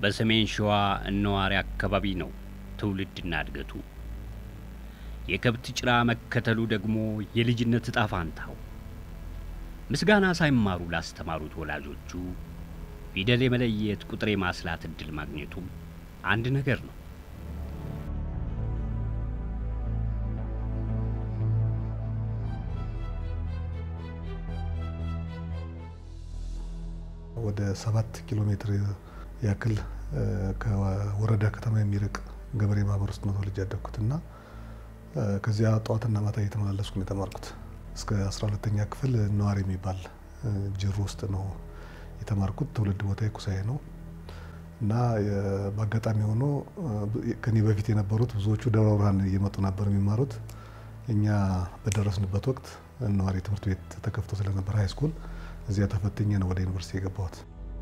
በሰሜን ሸዋ እነዋሪ አካባቢ ነው ትውልድና እድገቱ። የከብት ጭራ መከተሉ ደግሞ የልጅነት እጣ ፋንታው። ምስጋና ሳይማሩ ላስተማሩት ወላጆቹ ፊደል የመለየት ቁጥር የማስላት እድል ማግኘቱም አንድ ነገር ነው። ወደ ሰባት ኪሎ ሜትር ያክል ከወረዳ ከተማ የሚርቅ ገበሬ ማህበር ውስጥ ነው ተወልጄ ያደግኩት እና ከዚያ ጠዋትና ማታ እየተመላለስኩ ነው የተማርኩት። እስከ 12ተኛ ክፍል ነዋሪ የሚባል ጅሩ ውስጥ ነው የተማርኩት። ትውልድ ቦታ ኩሳዬ ነው እና በአጋጣሚ ሆኖ ከኔ በፊት የነበሩት ብዙዎቹ ደብረ ብርሃን እየመጡ ነበር የሚማሩት። እኛ በደረስንበት ወቅት ነዋሪ ትምህርት ቤት ተከፍቶ ስለነበር ሀይ ስኩል እዚያ ተፈትኜ ነው ወደ ዩኒቨርሲቲ የገባሁት።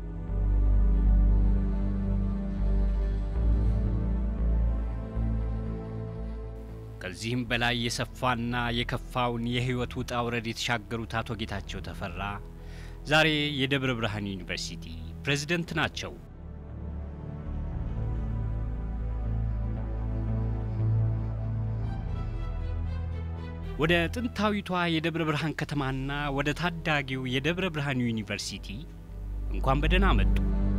ከዚህም በላይ የሰፋና የከፋውን የህይወት ውጣ ውረድ የተሻገሩት አቶ ጌታቸው ተፈራ ዛሬ የደብረ ብርሃን ዩኒቨርሲቲ ፕሬዝደንት ናቸው። ወደ ጥንታዊቷ የደብረ ብርሃን ከተማና ወደ ታዳጊው የደብረ ብርሃን ዩኒቨርሲቲ እንኳን በደህና መጡ።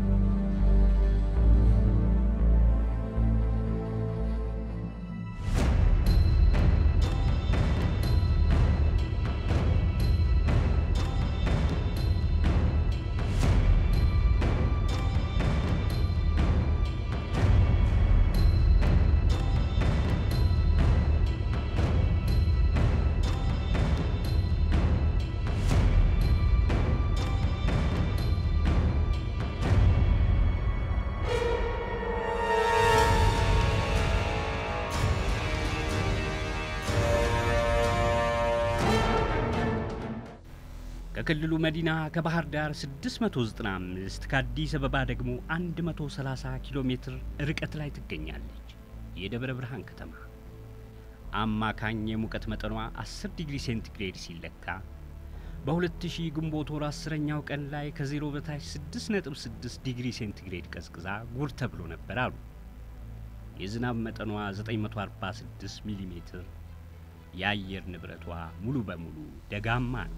ከክልሉ መዲና ከባህር ዳር 695 ከአዲስ አበባ ደግሞ 130 ኪሎ ሜትር ርቀት ላይ ትገኛለች የደብረ ብርሃን ከተማ። አማካኝ የሙቀት መጠኗ 10 ዲግሪ ሴንቲግሬድ ሲለካ በ2000 ግንቦት ወር አስረኛው ቀን ላይ ከዜሮ በታች 6.6 ዲግሪ ሴንቲግሬድ ቀዝቅዛ ጉር ተብሎ ነበር አሉ። የዝናብ መጠኗ 946 ሚሊ ሜትር፣ የአየር ንብረቷ ሙሉ በሙሉ ደጋማ ነው።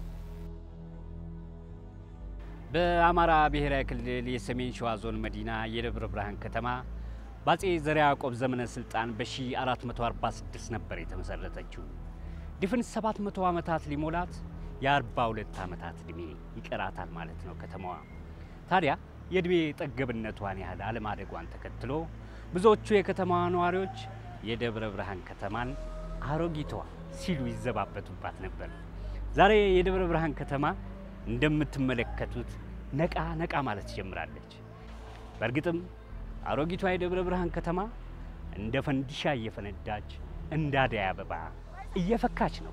በአማራ ብሔራዊ ክልል የሰሜን ሸዋ ዞን መዲና የደብረ ብርሃን ከተማ በአጼ ዘርዓ ያዕቆብ ዘመነ ስልጣን በ1446 ነበር የተመሰረተችው። ድፍን 700 ዓመታት ሊሞላት የ42 ዓመታት ዕድሜ ይቀራታል ማለት ነው ከተማዋ። ታዲያ የዕድሜ ጠገብነቷን ያህል አለማደጓን ተከትሎ ብዙዎቹ የከተማዋ ነዋሪዎች የደብረ ብርሃን ከተማን አሮጊቷ ሲሉ ይዘባበቱባት ነበር። ዛሬ የደብረ ብርሃን ከተማ እንደምትመለከቱት ነቃ ነቃ ማለት ጀምራለች። በእርግጥም አሮጊቷ የደብረ ብርሃን ከተማ እንደ ፈንዲሻ እየፈነዳች እንደ አደይ አበባ እየፈካች ነው።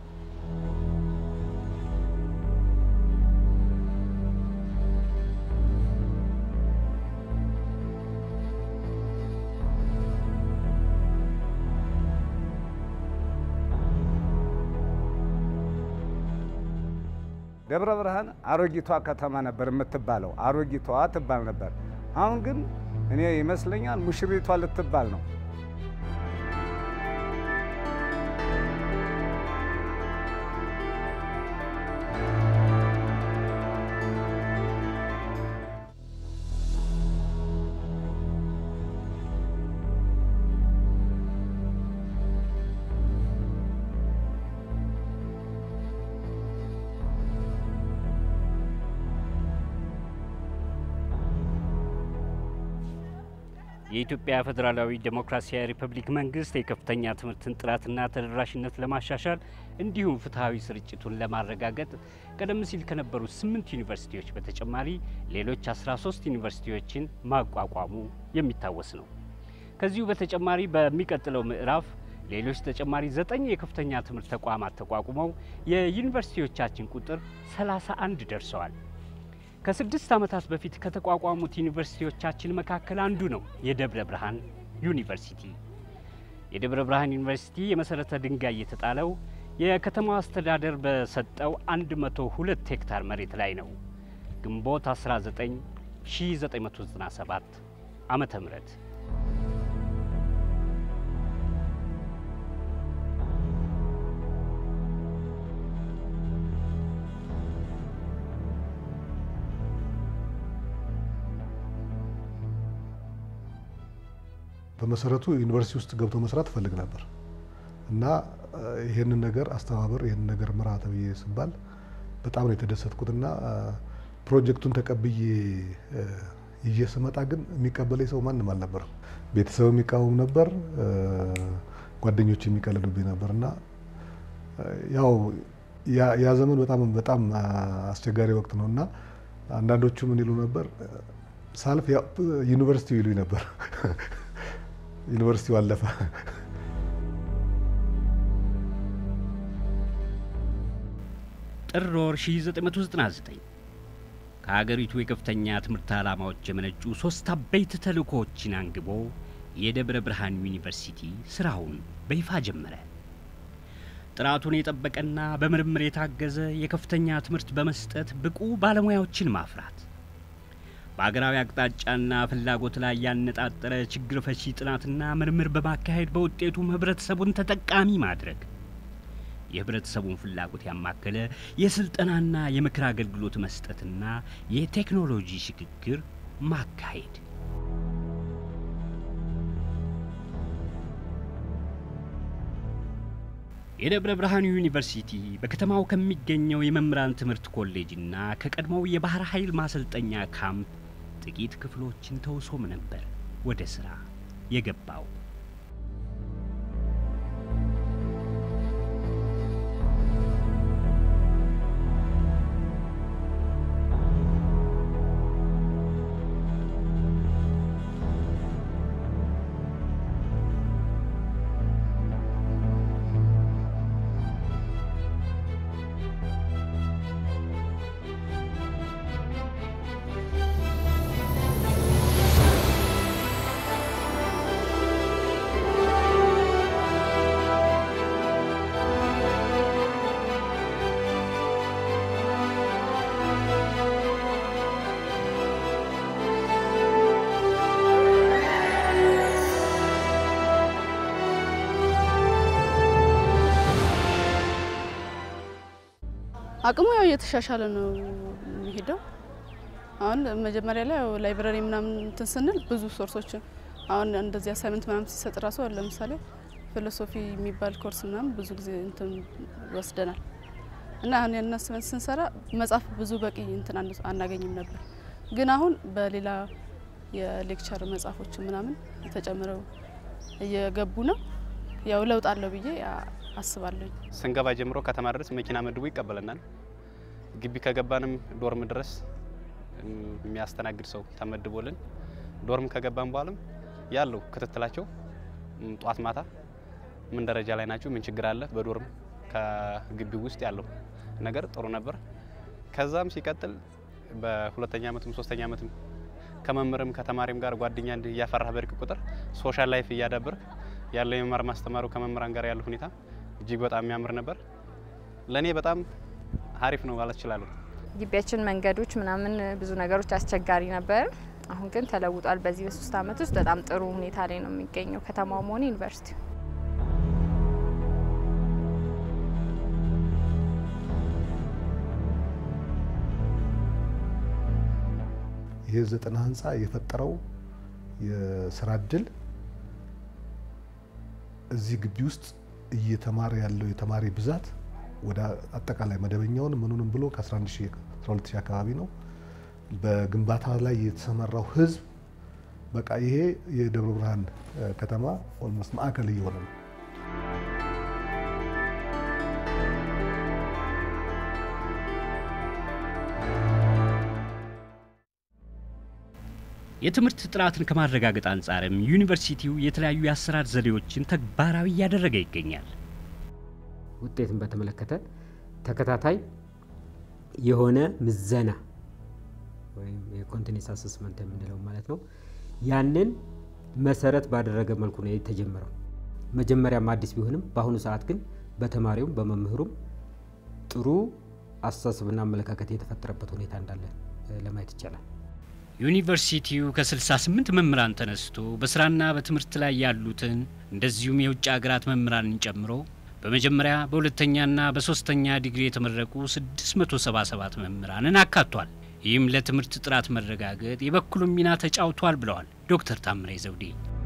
ደብረ ብርሃን አሮጊቷ ከተማ ነበር የምትባለው። አሮጊቷ ትባል ነበር። አሁን ግን እኔ ይመስለኛል ሙሽሪቷ ልትባል ነው። የኢትዮጵያ ፌዴራላዊ ዴሞክራሲያዊ ሪፐብሊክ መንግስት የከፍተኛ ትምህርትን ጥራትና ተደራሽነት ለማሻሻል እንዲሁም ፍትሐዊ ስርጭቱን ለማረጋገጥ ቀደም ሲል ከነበሩ ስምንት ዩኒቨርሲቲዎች በተጨማሪ ሌሎች 13 ዩኒቨርሲቲዎችን ማቋቋሙ የሚታወስ ነው። ከዚሁ በተጨማሪ በሚቀጥለው ምዕራፍ ሌሎች ተጨማሪ ዘጠኝ የከፍተኛ ትምህርት ተቋማት ተቋቁመው የዩኒቨርሲቲዎቻችን ቁጥር 31 ደርሰዋል። ከስድስት ዓመታት በፊት ከተቋቋሙት ዩኒቨርሲቲዎቻችን መካከል አንዱ ነው የደብረ ብርሃን ዩኒቨርሲቲ። የደብረ ብርሃን ዩኒቨርሲቲ የመሰረተ ድንጋይ የተጣለው የከተማው አስተዳደር በሰጠው 102 ሄክታር መሬት ላይ ነው። ግንቦት 19 1997 ዓመተ ምህረት በመሰረቱ ዩኒቨርሲቲ ውስጥ ገብቶ መስራት እፈልግ ነበር እና ይህንን ነገር አስተባበር ይህንን ነገር ምራ ተብዬ ስባል በጣም ነው የተደሰትኩትና ፕሮጀክቱን ተቀብዬ ይዤ ስመጣ ግን የሚቀበለኝ ሰው ማንም አልነበረም። ቤተሰብ የሚቃወም ነበር፣ ጓደኞች የሚቀልዱብኝ ነበር እና ያው ያ ዘመን በጣም በጣም አስቸጋሪ ወቅት ነው እና አንዳንዶቹ ምን ይሉ ነበር ሳልፍ ዩኒቨርሲቲው ይሉኝ ነበር። ዩኒቨርሲቲው አለፈ። ጥር ወር 1999 ከሀገሪቱ የከፍተኛ ትምህርት ዓላማዎች የመነጩ ሶስት አበይት ተልእኮዎችን አንግቦ የደብረ ብርሃን ዩኒቨርሲቲ ስራውን በይፋ ጀመረ። ጥራቱን የጠበቀና በምርምር የታገዘ የከፍተኛ ትምህርት በመስጠት ብቁ ባለሙያዎችን ማፍራት፣ በአገራዊ አቅጣጫና ፍላጎት ላይ ያነጣጠረ ችግር ፈቺ ጥናትና ምርምር በማካሄድ በውጤቱም ህብረተሰቡን ተጠቃሚ ማድረግ የህብረተሰቡን ፍላጎት ያማከለ የስልጠናና የምክር አገልግሎት መስጠትና የቴክኖሎጂ ሽግግር ማካሄድ። የደብረ ብርሃን ዩኒቨርሲቲ በከተማው ከሚገኘው የመምህራን ትምህርት ኮሌጅና ከቀድሞው የባህር ኃይል ማሰልጠኛ ካምፕ ጥቂት ክፍሎችን ተውሶም ነበር ወደ ስራ የገባው። አቅሙ ያው እየተሻሻለ ነው የሚሄደው። አሁን መጀመሪያ ላይ ያው ላይብረሪ ምናምን እንትን ስንል ብዙ ሶርሶችን አሁን እንደዚህ አሳይመንት ምናምን ሲሰጥ ራሱ አሁን ለምሳሌ ፊሎሶፊ የሚባል ኮርስ ምናምን ብዙ ጊዜ እንትን ወስደናል እና አሁን ያን አሳይመንት ስንሰራ መጽሐፍ ብዙ በቂ እንትን አን- አናገኝም ነበር። ግን አሁን በሌላ የሌክቸር መጽሐፎች ምናምን ተጨምረው እየገቡ ነው። ያው ለውጥ አለው ብዬ አ- አስባለሁ። ስንገባ ጀምሮ ከተማ ድረስ መኪና መድቦ ይቀበለናል። ግቢ ከገባንም ዶርም ድረስ እም፣ የሚያስተናግድ ሰው ተመድቦልን ዶርም ከገባን በኋላም ያለው ክትትላቸው እም፣ ጧት ማታ ምን ደረጃ ላይ ናቸው፣ ምን ችግር አለ፣ በዶርም ከግቢው ውስጥ ያለው ነገር ጥሩ ነበር። ከዛም ሲቀጥል በሁለተኛ ዓመትም ሶስተኛ ዓመትም ከመምህርም ከተማሪም ጋር ጓደኛ እንዲህ እያፈራህ በርቅ ቁጥር ሶሻል ላይፍ እያዳበርክ ያለው የመማር ማስተማሩ ከመምህራን ጋር ያለው ሁኔታ እጅግ በጣም የሚያምር ነበር። ለእኔ በጣም አሪፍ ነው ማለት እችላለሁ። ግቢያችን መንገዶች ምናምን ብዙ ነገሮች አስቸጋሪ ነበር። አሁን ግን ተለውጧል። በዚህ በሶስት አመት ውስጥ በጣም ጥሩ ሁኔታ ላይ ነው የሚገኘው ከተማውም ሆነ ዩኒቨርሲቲ። ይህ ዘጠና ህንፃ የፈጠረው የስራ እድል እዚህ ግቢ ውስጥ እየተማረ ያለው የተማሪ ብዛት ወደ አጠቃላይ መደበኛውን ምኑንም ብሎ ከ11 ሺህ 12 ሺህ አካባቢ ነው። በግንባታ ላይ የተሰማራው ህዝብ በቃ ይሄ የደብረ ብርሃን እ፣ ከተማ ኦልሞስት ማዕከል እየሆነ ነው። የትምህርት ጥራትን ከማረጋገጥ አንጻርም ዩኒቨርሲቲው የተለያዩ የአሰራር ዘዴዎችን ተግባራዊ እያደረገ ይገኛል። ውጤትን በተመለከተ ተከታታይ የሆነ ምዘና ወይም የኮንቲኒስ አሰስመንት የምንለው ማለት ነው። ያንን መሰረት ባደረገ መልኩ ነው የተጀመረው። መጀመሪያም አዲስ ቢሆንም በአሁኑ ሰዓት ግን በተማሪውም በመምህሩም ጥሩ አስተሳሰብና አመለካከት የተፈጠረበት ሁኔታ እንዳለ እ፣ ለማየት ይቻላል። ዩኒቨርሲቲው ከ68 መምህራን ተነስቶ በስራና በትምህርት ላይ ያሉትን እንደዚሁም የውጭ ሀገራት መምህራንን ጨምሮ በመጀመሪያ በሁለተኛና በሶስተኛ ዲግሪ የተመረቁ 677 መምህራንን አካቷል። ይህም ለትምህርት ጥራት መረጋገጥ የበኩሉን ሚና ተጫውቷል ብለዋል ዶክተር ታምሬ ዘውዴ።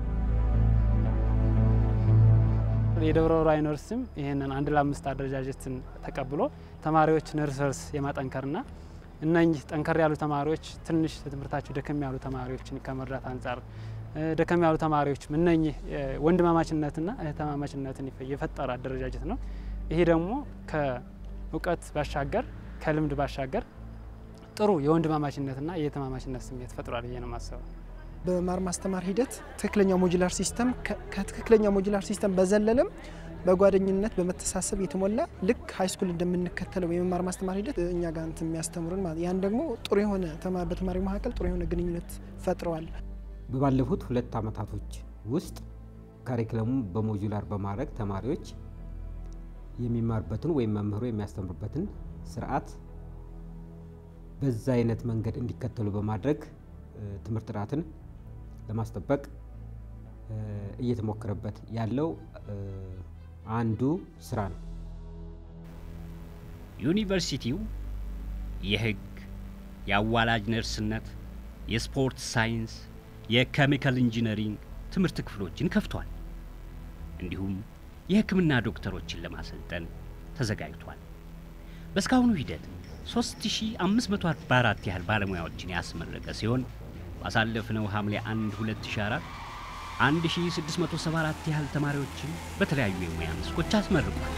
የደብረ ብርሃን ዩኒቨርሲቲም ይህንን አንድ ለአምስት አደረጃጀትን ተቀብሎ ተማሪዎችን እርስ በርስ የማጠንከርና እነኚህ ጠንከር ያሉ ተማሪዎች ትንሽ ትምህርታቸው ደከም ያሉ ተማሪዎችን ከመርዳት አንጻር ደከም ያሉ ተማሪዎችም እነኚህ ወንድማማችነትና እህትማማችነትን የፈጠረ አደረጃጀት ነው። ይሄ ደግሞ ከእውቀት ባሻገር ከልምድ ባሻገር ጥሩ የወንድማማችነትና የእህትማማችነት ስሜት ፈጥሯል ብዬ ነው የማስበው። በመማር ማስተማር ሂደት ትክክለኛ ሞጁላር ሲስተም ከትክክለኛ ሞጁላር ሲስተም በዘለለም በጓደኝነት በመተሳሰብ የተሞላ ልክ ሀይ ስኩል እንደምንከተለው የመማር ማስተማር ሂደት እኛ ጋር እንትን የሚያስተምሩን ማለት ያን ደግሞ ጥሩ የሆነ በተማሪው መካከል ጥሩ የሆነ ግንኙነት ፈጥረዋል። በባለፉት ሁለት አመታቶች ውስጥ ካሪክለሙ በሞጁላር በማድረግ ተማሪዎች የሚማርበትን ወይም መምህሩ የሚያስተምርበትን ስርዓት በዛ አይነት መንገድ እንዲከተሉ በማድረግ ትምህርት ጥራትን ለማስጠበቅ እየተሞከረበት ያለው አንዱ ስራ ነው። ዩኒቨርሲቲው የህግ፣ የአዋላጅ ነርስነት፣ የስፖርት ሳይንስ፣ የኬሚካል ኢንጂነሪንግ ትምህርት ክፍሎችን ከፍቷል። እንዲሁም የሕክምና ዶክተሮችን ለማሰልጠን ተዘጋጅቷል። በእስካሁኑ ሂደት 3544 ያህል ባለሙያዎችን ያስመረቀ ሲሆን ባሳለፍነው ሐምሌ 1 2004 1674 ያህል ተማሪዎችን በተለያዩ የሙያ መስኮች አስመርቋል።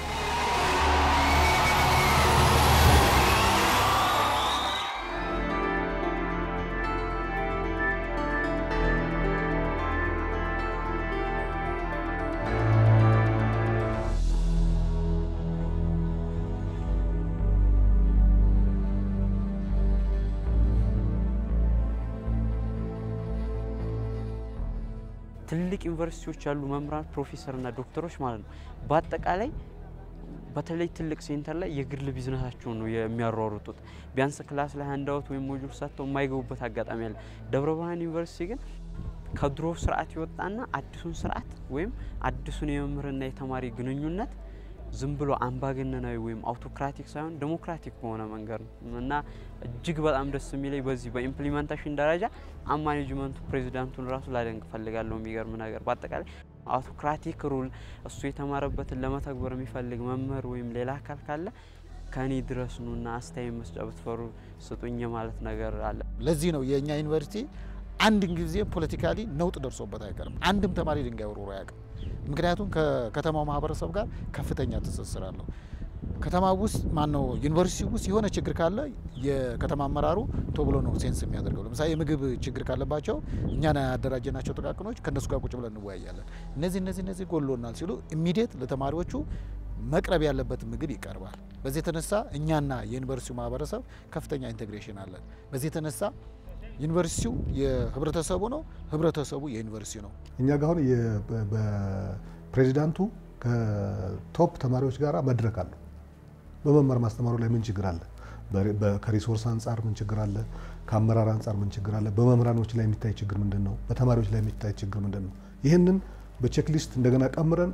ትልቅ ዩኒቨርሲቲዎች ያሉ መምህራን ፕሮፌሰርና ዶክተሮች ማለት ነው። በአጠቃላይ በተለይ ትልቅ ሴንተር ላይ የግል ቢዝነሳቸውን ነው የሚያሯሩጡት። ቢያንስ ክላስ ላይ አንዳወት ወይም ሞጁል ሰጥተው የማይገቡበት አጋጣሚ አለ። ደብረ ብርሃን ዩኒቨርሲቲ ግን ከድሮ ስርዓት የወጣና አዲሱን ስርዓት ወይም አዲሱን የመምህርና የተማሪ ግንኙነት ዝም ብሎ አምባገነናዊ ወይም አውቶክራቲክ ሳይሆን ዴሞክራቲክ በሆነ መንገድ ነው እና እጅግ በጣም ደስ የሚለኝ በዚህ በኢምፕሊመንቴሽን ደረጃ አማኔጅመንቱ ፕሬዚዳንቱን ራሱ ላደንቅ ፈልጋለሁ። የሚገርም ነገር በአጠቃላይ አውቶክራቲክ ሩል እሱ የተማረበትን ለመተግበር የሚፈልግ መምህር ወይም ሌላ አካል ካለ ከኔ ድረስ ኑና አስተያየት መስጫ ብትፈሩ ስጡኝ ማለት ነገር አለ። ለዚህ ነው የእኛ ዩኒቨርሲቲ አንድን ጊዜ ፖለቲካሊ ነውጥ ደርሶበት አይቀርም። አንድም ተማሪ ድንጋይ ወርውሮ አያውቅም። ምክንያቱም ከከተማው ማህበረሰብ ጋር ከፍተኛ ትስስር አለው። ከተማ ውስጥ ማነው ዩኒቨርሲቲ ውስጥ የሆነ ችግር ካለ የከተማ አመራሩ ቶብሎ ነው ሴንስ የሚያደርገው። ለምሳሌ የምግብ ችግር ካለባቸው እኛን ያደራጀናቸው ጥቃቅኖች ከእነሱ ጋር ቁጭ ብለን እንወያያለን። እነዚህ እነዚህ እነዚህ ጎሎናል ሲሉ ኢሚዲየት ለተማሪዎቹ መቅረብ ያለበት ምግብ ይቀርባል። በዚህ የተነሳ እኛና የዩኒቨርሲቲው ማህበረሰብ ከፍተኛ ኢንቴግሬሽን አለን። በዚህ የተነሳ ዩኒቨርሲቲው የህብረተሰቡ ነው፣ ህብረተሰቡ የዩኒቨርሲቲ ነው። እኛ ጋር አሁን በፕሬዚዳንቱ ከቶፕ ተማሪዎች ጋር መድረክ አለው። በመማር ማስተማሩ ላይ ምን ችግር አለ? ከሪሶርስ አንጻር ምን ችግር አለ? ከአመራር አንጻር ምን ችግር አለ? በመምህራኖች ላይ የሚታይ ችግር ምንድን ነው? በተማሪዎች ላይ የሚታይ ችግር ምንድን ነው? ይህንን በቼክሊስት እንደገና ቀምረን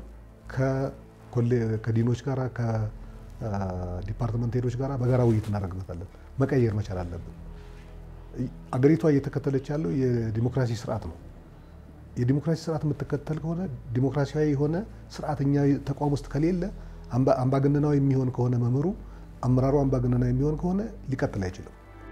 ከዲኖች ጋር ከዲፓርትመንት ሄዶች ጋር በጋራ ውይይት እናደርግበታለን። መቀየር መቻል አለብን። አገሪቷ እየተከተለች ያለው የዲሞክራሲ ስርዓት ነው። የዲሞክራሲ ስርዓት የምትከተል ከሆነ ዲሞክራሲያዊ የሆነ ስርዓተኛ ተቋም ውስጥ ከሌለ አምባገነናዊ የሚሆን ከሆነ መምህሩ አመራሩ አምባገነናዊ የሚሆን ከሆነ ሊቀጥል አይችልም።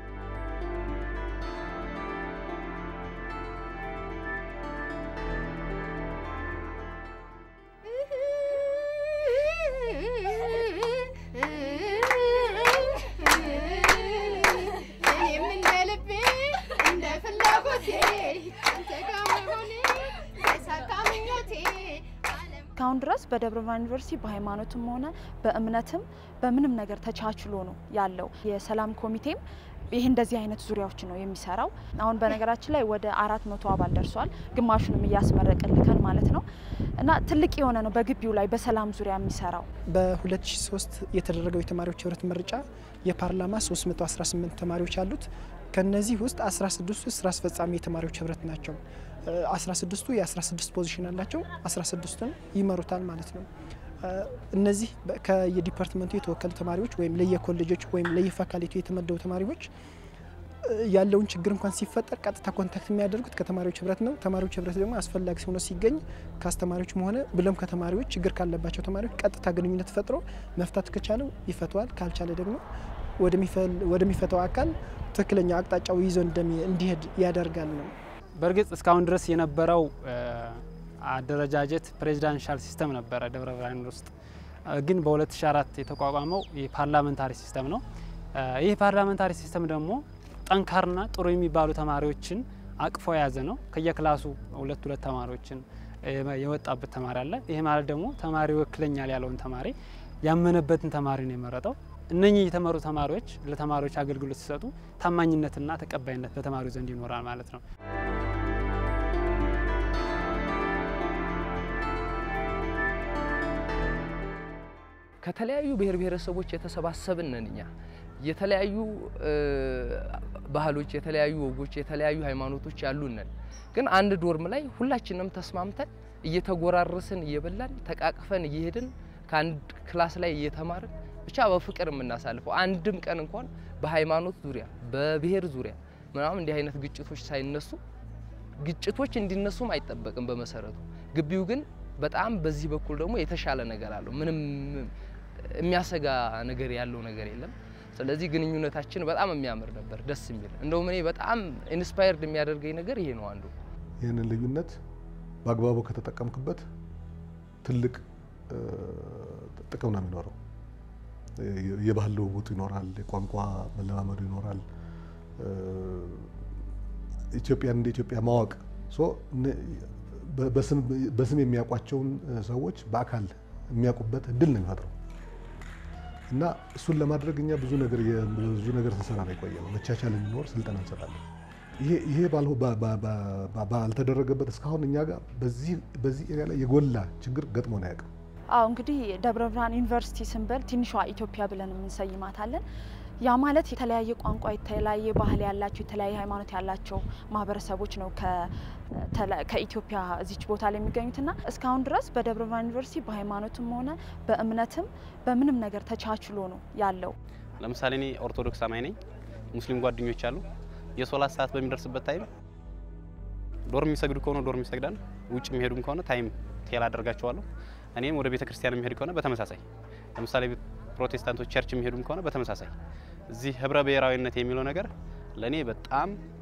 እስካሁን ድረስ በደብረ ብርሃን ዩኒቨርሲቲ በሃይማኖትም ሆነ በእምነትም በምንም ነገር ተቻችሎ ነው ያለው። የሰላም ኮሚቴም ይህ እንደዚህ አይነት ዙሪያዎች ነው የሚሰራው። አሁን በነገራችን ላይ ወደ አራት መቶ አባል ደርሷል። ግማሹንም እያስመረቅልከን ማለት ነው እና ትልቅ የሆነ ነው በግቢው ላይ በሰላም ዙሪያ የሚሰራው። በ2003 የተደረገው የተማሪዎች ህብረት ምርጫ የፓርላማ 318 ተማሪዎች አሉት። ከነዚህ ውስጥ 16ቱ ስራ አስፈጻሚ የተማሪዎች ህብረት ናቸው። 16ቱ የ16 ፖዚሽን አላቸው። 16ቱን ይመሩታል ማለት ነው። እነዚህ ከየዲፓርትመንቱ የተወከሉ ተማሪዎች ወይም ለየኮሌጆች ወይም ለየፋካልቲው የተመደቡ ተማሪዎች ያለውን ችግር እንኳን ሲፈጠር ቀጥታ ኮንታክት የሚያደርጉት ከተማሪዎች ህብረት ነው። ተማሪዎች ህብረት ደግሞ አስፈላጊ ሆኖ ሲገኝ ከአስተማሪዎችም ሆነ ብሎም ከተማሪዎች ችግር ካለባቸው ተማሪዎች ቀጥታ ግንኙነት ፈጥሮ መፍታት ከቻለው ይፈተዋል፣ ካልቻለ ደግሞ ወደሚፈታው አካል ትክክለኛ አቅጣጫው ይዞ እንዲሄድ ያደርጋል ነው። በእርግጥ እስካሁን ድረስ የነበረው አደረጃጀት ፕሬዚዳንሻል ሲስተም ነበረ ደብረ ብርሃን ውስጥ። ግን በ2004 የተቋቋመው የፓርላመንታሪ ሲስተም ነው። ይህ ፓርላመንታሪ ሲስተም ደግሞ ጠንካርና ጥሩ የሚባሉ ተማሪዎችን አቅፎ የያዘ ነው። ከየክላሱ ሁለት ሁለት ተማሪዎችን የወጣበት ተማሪ አለ። ይህ ማለት ደግሞ ተማሪ ይወክለኛል ያለውን ተማሪ ያመነበትን ተማሪ ነው የመረጠው። እነኚህ የተመሩ ተማሪዎች ለተማሪዎች አገልግሎት ሲሰጡ ታማኝነትና ተቀባይነት በተማሪው ዘንድ ይኖራል ማለት ነው። ከተለያዩ ብሔር ብሔረሰቦች የተሰባሰብን ነን እኛ የተለያዩ ባህሎች፣ የተለያዩ ወጎች፣ የተለያዩ ሃይማኖቶች ያሉን ነን። ግን አንድ ዶርም ላይ ሁላችንም ተስማምተን እየተጎራረስን እየበላን ተቃቅፈን እየሄድን ከአንድ ክላስ ላይ እየተማርን ብቻ በፍቅር የምናሳልፈው አንድም ቀን እንኳን በሃይማኖት ዙሪያ በብሔር ዙሪያ ምናምን እንዲህ አይነት ግጭቶች ሳይነሱ ግጭቶች እንዲነሱም አይጠበቅም በመሰረቱ። ግቢው ግን በጣም በዚህ በኩል ደግሞ የተሻለ ነገር አለው። ምንም የሚያሰጋ ነገር ያለው ነገር የለም። ስለዚህ ግንኙነታችን በጣም የሚያምር ነበር፣ ደስ የሚል እንደውም እኔ በጣም ኢንስፓየርድ የሚያደርገኝ ነገር ይሄ ነው አንዱ። ይህንን ልዩነት በአግባቡ ከተጠቀምክበት ትልቅ ጥቅም ነው የሚኖረው። የባህል ልውውጡ ይኖራል፣ የቋንቋ መለማመዱ ይኖራል። ኢትዮጵያን እንደ ኢትዮጵያ ማወቅ በስም የሚያውቋቸውን ሰዎች በአካል የሚያውቁበት እድል ነው የሚፈጥረው እና እሱን ለማድረግ እኛ ብዙ ነገር ብዙ ነገር ስንሰራ ነው የቆየ ነው። መቻቻል እንዲኖር ስልጠና እንሰጣለን። ይሄ ባልተደረገበት እስካሁን እኛ ጋር በዚህ ኤሪያ ላይ የጎላ ችግር ገጥሞን አያውቅም። አዎ እንግዲህ ደብረ ብርሃን ዩኒቨርሲቲ ስንበል ትንሿ ኢትዮጵያ ብለን የምንሰይማታለን። ያ ማለት የተለያየ ቋንቋ፣ የተለያየ ባህል ያላቸው የተለያየ ሃይማኖት ያላቸው ማህበረሰቦች ነው ከኢትዮጵያ እዚች ቦታ ላይ የሚገኙትና እስካሁን ድረስ በደብረ ብርሃን ዩኒቨርሲቲ በሃይማኖትም ሆነ በእምነትም በምንም ነገር ተቻችሎ ነው ያለው። ለምሳሌ እኔ ኦርቶዶክስ አማኝ ነኝ። ሙስሊም ጓደኞች አሉ። የሶላት ሰዓት በሚደርስበት ታይም ዶርም የሚሰግዱ ከሆነ ዶርም ይሰግዳል። ውጭ የሚሄዱም ከሆነ ታይም ቴል አደርጋቸዋለሁ። እኔም ወደ ቤተ ክርስቲያን የሚሄድ ከሆነ በተመሳሳይ ለምሳሌ ፕሮቴስታንቶች ቸርች የሚሄዱም ከሆነ በተመሳሳይ እዚህ ህብረ ብሔራዊነት የሚለው ነገር ለእኔ በጣም